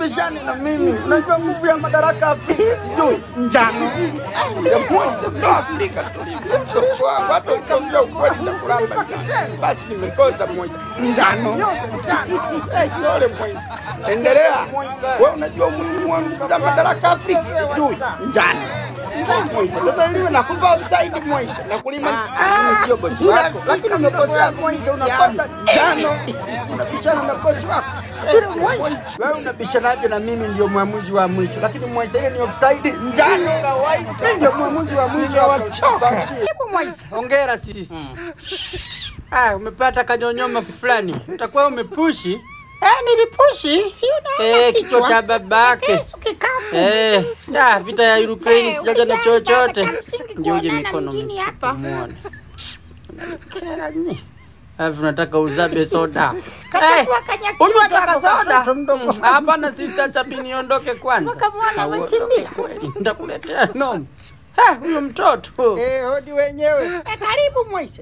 ubishani na mimi. Unajua nguvu ya madaraka Afrika sijui njano. Ya mwanzo ndo Afrika tulivyo. Tuko hapa hata ukiongea ukweli nitakulamba. Basi nimekosa Moise. Njano. Eh, Sole Moise. Endelea. Wewe unajua umuhimu wa madaraka Afrika sijui njano. Moise, sasa liwe nakupa offside Moise. Nakulima mimi sio bosi wako. Lakini umekosea Moise unapata njano. Unabishana na bosi wako. Wewe unabishanaje na mimi ndio mwamuzi wa mwisho, lakini Moise ile ni offside njano. Mimi ndio mwamuzi wa mwisho wachoka. Hebu Moise, hongera sisi. Ah, umepata kanyonyoma fulani. Utakuwa umepushi. Eh, nilipushi. Si unaona Eh, kichwa cha babake. Kisu kikafu. Eh, da, vita ya Ukraine Eh, sijaja na ukijana chochote. baba, kamsingi Ndio uje kuonana mikono mjini hapa. muone. Kera nyi. Alafu nataka uzabe soda. Kata Eh, kwa kanyakiu Unywa zako taka kwa soda. mtoto mdogo. Mm, Hapana sister chapi niondoke kwanza. Mpaka mwana Ah, uondoke amekimbia. kweli. Nitakuletea nomu. Eh, huyo mtoto. Eh, hodi wenyewe. Eh, karibu Moise.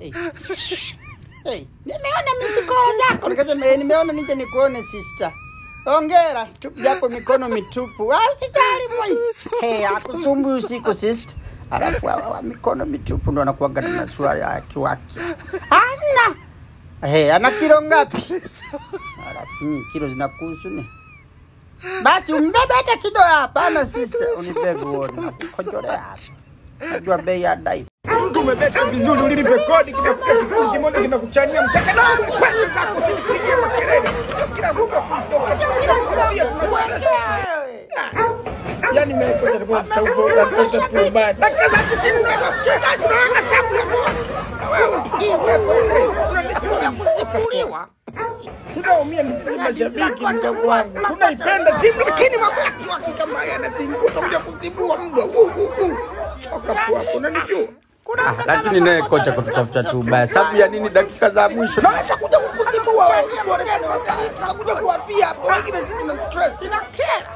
Hey, Nimeona misikoro zako. nikasema eh, nimeona nije nikuone sister. Hongera, tu japo mikono mitupu. Ah, usijali Moise. Hey, akusumbui usiku sister. Alafu hawa wa mikono mitupu ndo anakuwaga na masuala ya kiwaki. Hamna. Hey, ana kilo ngapi? Alafu ni kilo zinakuhusu ni. Basi umbebe hata kidogo hapana sister. Unibebe uone nakukojolea hapa. Najua bei ya dai. Mtu umebeta vizuri, ulilipe kodi, kinakuja kikundi kimoja kinakuchania mkeka na kwenda zako tupigie makelele. Sio kila mtu akufoka. Tunakuambia tunaweza. Yaani mimi kwa sababu tutauvoga mtoto tu baya. Dakika za 90 unatoka mchezaji unaweka sabu ya moja. Na wewe usikie unanikuja kusimuliwa. Tunaumia ni sisi mashabiki mdogo wangu. Tunaipenda timu lakini mabaki wake kama haya anazinguka kuja kuzibua mbwa. Wu, wu, wu. Soka tu hapo unanijua. Ah, lakini naye kocha kututafuta tu ubaya. Sababu ya nini dakika za mwisho? Na watakuja kukuzibua wewe, tuonekane wabaya. Tunakuja kuwafia hapo, wengine sisi tuna stress. Inakera.